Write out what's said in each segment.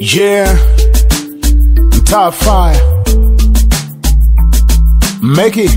Yeah, mtaa fire. Make it.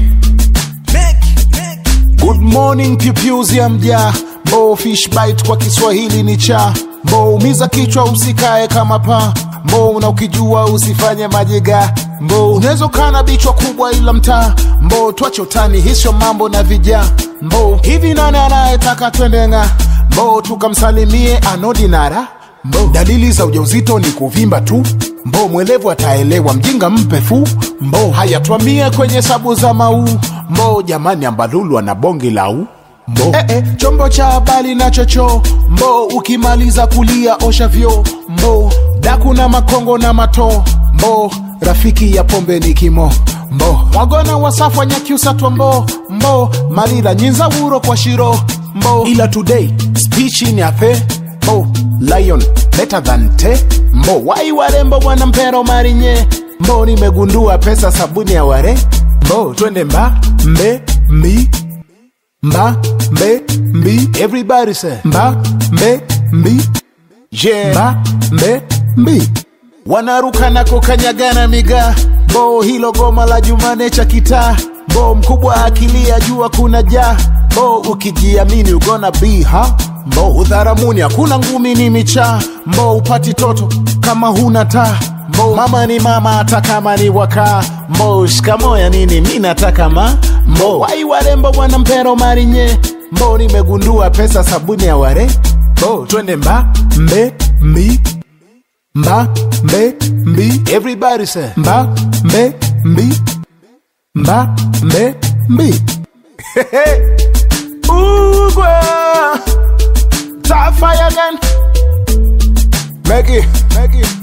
Good morning pupils ya mjaa Bo fish bite kwa Kiswahili ni cha Bo umiza kichwa usikae kama paa Mbo na ukijua usifanye majiga Mbo unaweza kana bichwa kubwa ila mtaa Mbo twache utani hisho mambo na vijaa Mbo hivi nani anayetaka twendenga Mbo tukamsalimie anodinara Mbo dalili za ujauzito ni kuvimba tu Mbo mwelevu ataelewa mjinga mpe fu Mbo haya twamie kwenye sabu za mau Mbo jamani ambalulu ana bonge lau Mbo eh, eh, chombo cha habari na chocho Mbo ukimaliza kulia osha vyo Mbo daku na makongo na mato Mbo rafiki ya pombe ni kimo Mbo mwagona wasafwa nyakiusa mbo Mbo malila nyinza wuro kwa shiro Mbo ila today speech ni ape Mbo lion better than te Mbo wai warembo wana mpero marinye Mbo nimegundua pesa sabuni ya ware Mbo twende mba mbe mbi mba mbe mbi everybody say mba mbe mbi yeah mba mbe mbi wanaruka na kukanyagana migaa bo hilo goma la jumane cha kitaa bo mkubwa akilia jua kuna jaa bo ukijiamini ugona be ha bo udharamuni hakuna ngumi ni michaa mbo upati toto kama huna taa mbo mama ni mama hata kama ni wakaa mbo shikamoya nini mi nataka ma mbo wai warembo bwana mpero marinye mbo nimegundua pesa sabuni ya ware bo twende mba mbe mbi mba mbe mbi everybody say mba mbe mbi mba mbe mbi Ugwa Top fire again Make it, make it